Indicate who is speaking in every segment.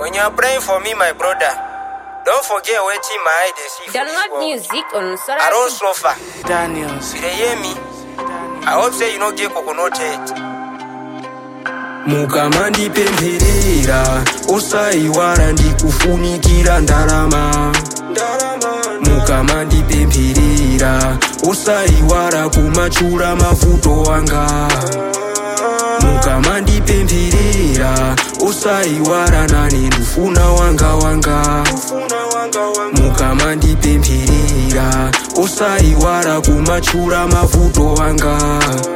Speaker 1: When you are praying for me, my brother, don't forget waiting my eye they see for this
Speaker 2: Download
Speaker 1: world.
Speaker 2: music on
Speaker 1: I don't
Speaker 2: Sorati.
Speaker 1: suffer.
Speaker 3: Daniels.
Speaker 1: You dey hear me? I hope say you no get coconut head.
Speaker 4: mukamandipempherera osaiwara ndikufunikira ndarama mukamandipempherera osaiwara kumachura mavuto anga mukamandipempherera osaiwara nane ndufuna wanga wanga mukamandipempherera osaiwara kumachura mavuto anga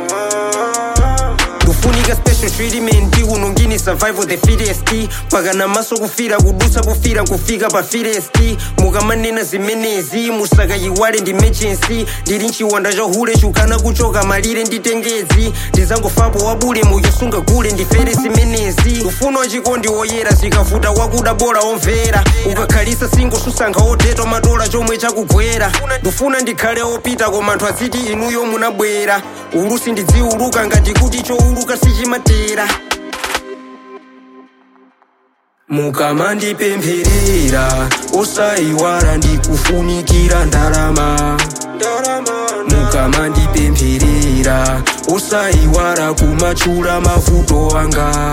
Speaker 1: kufunika special treatment unongini survival the fittest pakana maso kufira kudusa kufira kufika pa fittest mukamanena zimenezi musakayiwale ndi emergency ndili mchiwanda cha hule chukana kuchoka malire nditengezi ndizangofapo wabule muyosunga gule ndifere zimenezi ufuno wachikondi woyera zikavuta wakuda bola omvera ukakhalisa singo susankha otetwa madola chomwe chakugwera ndifuna ndikhale opita koma anthu aziti inuyo munabwera ulusi ndidziuluka ngati kuti chouluka sichimatera
Speaker 4: mukamandipempherera osaiwara ndikufunikira ndarama mukamandipempherera osaiwara kumachura mavuto anga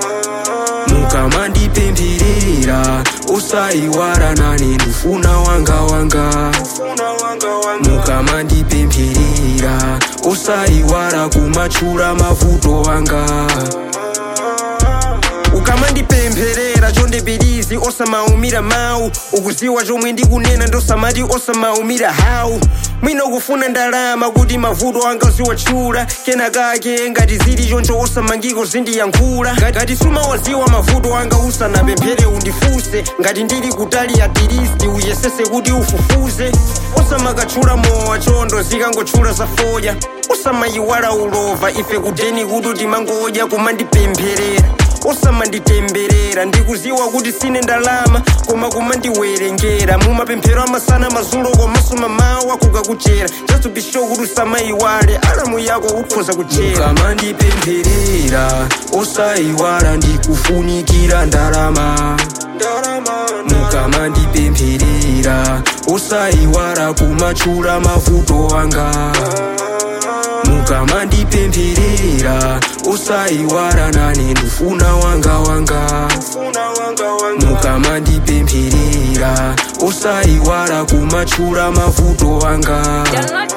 Speaker 4: mukamandipempherera osaiwara nane ndufuna wanga wanga mukamandipempherera osaiwara kumachura mavuto anga
Speaker 1: ukamandipempherera chondepirizi osamaumira mawu ukuziwa chomwe ndikunena ndosamati osamaumira hawu mwina ukufuna ndalama kuti mavuto anga ziwatchula kenakake ngati zili choncho osamangiko zindiyankhula ngati sumawaziwa mavuto anga usanapemphere undifunse ngati ndili kutali atilisti uyesese kuti ufufuze osamakatchula mowa chondo zikangotchula zafoya osamayiwala ulova ife kudeni kuti timangodya kumandipempherera osamanditemberera ndikuziwa kuti sine ndalama koma kumandiwerengera mumapemphero amasana mazulo komanso mamawa kukakuchera just to be sure kuti usamayiwale alamu yako ukhoza kuchera
Speaker 4: mukamandipempherera osaiwala ndikufunikira ndalama mukamandipempherera osaiwala kumachura mavuto anga mukamandipempherera osaiwala nane ndufuna wanga wanga mukamandipempherera osaiwala kumachura mavuto anga
Speaker 2: Download